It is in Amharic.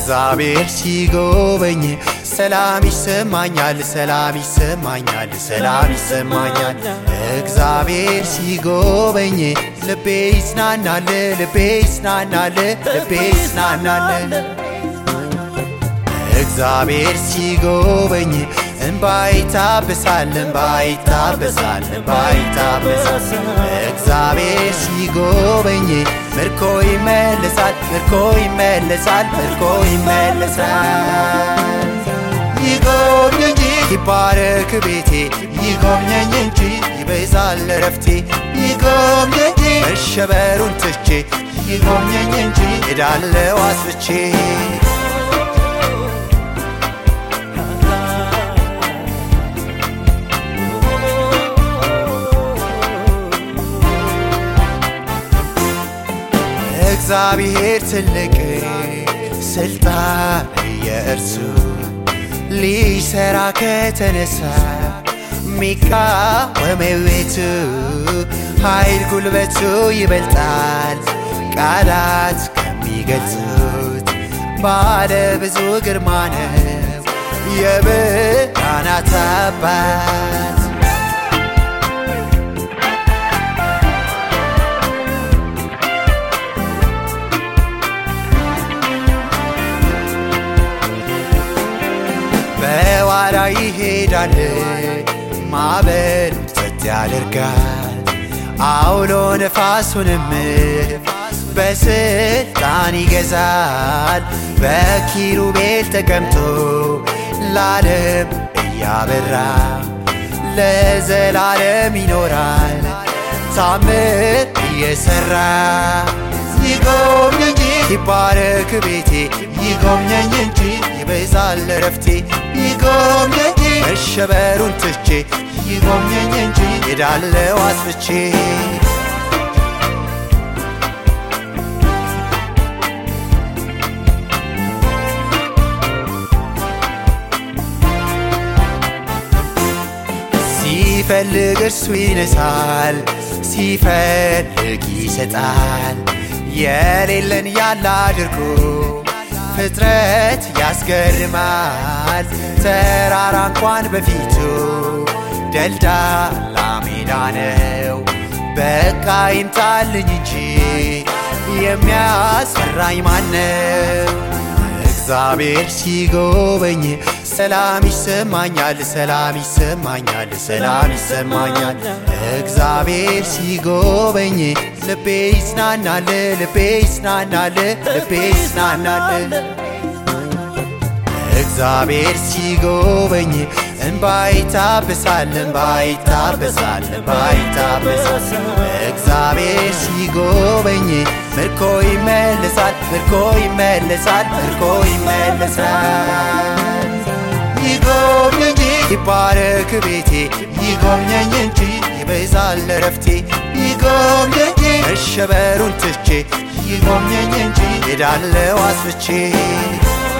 እግዚአብሔር ሲጎበኝ ሰላም ይሰማኛል፣ ሰላም ይሰማኛል፣ ሰላም ይሰማኛል። እግዚአብሔር ሲጎበኝ ልቤ ይጽናናል፣ ልቤ ይጽናናል፣ ልቤ ይጽናናል። እግዚአብሔር ሲጎበኝ እንባ ይታበሳል፣ እንባ ይታበሳል፣ እንባ ይታበሳል። እግዚአብሔር ሲጎበኝ ምርኮ ይመለሳል፣ ምርኮ ይመለሳል፣ ምርኮ ይመለሳል። ይጎብኘኝ ይባረክ ቤቴ ይጎብኘኝ እንጂ ይበዛል ረፍቴ ይጎብኘኝ መሸበሩን ትቼ ይጎብኘኝ እንጂ ሄዳለው አስፍቼ እግዚአብሔር ትልቅ ስልጣን የእርሱ ሊሰራ ከተነሳ ሚቃወመው ቤቱ ኃይል ጉልበቱ ይበልጣል ቃላት ከሚገልጹት ባለ ብዙ ግርማ ነው የብርሃናት አባት በዋራ ይሄዳል ማዕበል ጸጥ ያደርጋል አውሎ ነፋሱንም በስልጣን ይገዛል በኪሩቤል ተቀምጦ ለዓለም እያበራ ለዘላለም ይኖራል ታምር እየሰራ ይጎብኘኝ ይባረክ ቤቴ ይጎብኘኝ እንጂ ይበዛል ረፍቴ ይጎብኘኝ መሸበሩን ትቼ ይጎብኘኝ እንጂ ሄዳለው አስፍቼ ሲፈልግ እርሱ ይነሳል፣ ሲፈልግ ይሰጣል። የሌለን ያለ አድርጎ ፍጥረት ያስገርማል። ተራራ እንኳን በፊቱ ደልዳላ ሜዳ ነው። በቃ ይምጣልኝ እንጂ የሚያስፈራኝ ማነው? እግዚአብሔር ሲጎበኝ ሰላም ይሰማኛል፣ ሰላም ይሰማኛል፣ ሰላም ይሰማኛል። እግዚአብሔር ሲጎበኝ ልቤ ይጽናናል፣ ልቤ ይጽናናል፣ ልቤ ይጽናናል። እግዚአብሔር ሲጎበኝ እንባ ይታበሳል፣ እንባ ይታበሳል፣ እንባ ይታበሳል። እግዚአብሔር ሲጎበኝ ምርኮ ይመለሳል፣ ምርኮ ይመለሳል፣ ምርኮ ይመለሳል። ይጎብኘኝ ይባረክ ቤቴ ይጎብኘኝ እንጂ ይበዛል ረፍቴ ይጎብኘኝ መሸበሩን ትቼ ይጎብኘኝ እንጂ ሄዳለው አስፍቼ